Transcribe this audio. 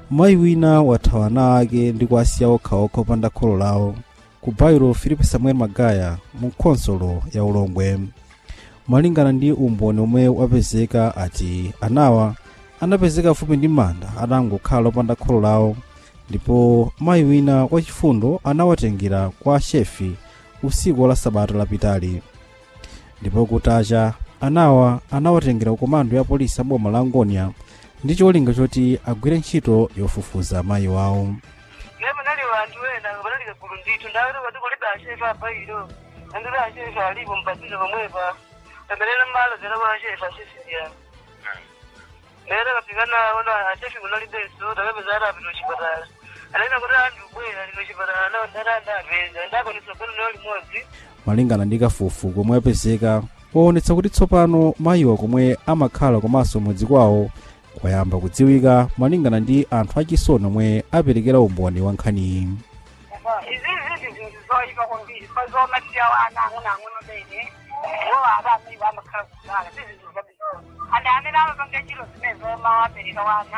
mayi wina wathawa ana ake ndi kuwasiya okhaokha opanda kholo lawo ku bairo filipe samuel magaya mu khonsolo ya ulongwe malingana ndi umboni omwe wapezeka ati anawa anapezeka fupi ndi manda atangokhala opanda kholo lawo ndipo mayi wina wachifundo anawatengera kwa shefi usiku la sabata lapitali ndipo kutacha anawa anawatengera ku komando ya polisi a boma la ngonia ndi cholinga choti agwire ntchito yofufuza mayi wawo ngema nali vantu wena vanali kagulu ndithu ndawero vati kulibe ashefa apa ilo andiri ashefa alipo mpatile pamwepa pembelera mmalo zera kwa ashefa ashefiya lero kafika nawo na ashefi kunalibenso takapeza atapita kuchipatala alena kuti anthu bwera lino chipatala nawo ndatandapeza ndakwanisa kuno nawo limodzi malingana ndi kafukufuku komwe apezeka waonetsa kuti tsopano mayiwa komwe amakhala komanso mudzi kwawo kwayamba kudziwika malingana ndi anthu achisoni omwe aperekera umboni wa nkhaniyi izizi zinthu zoyipa kwambiri bazomasiya wana ang'ono ang'ono bene wo abamai bamakhala kudala zizinthu zabizona and amene amapanga chilo zimene zomawapereka wana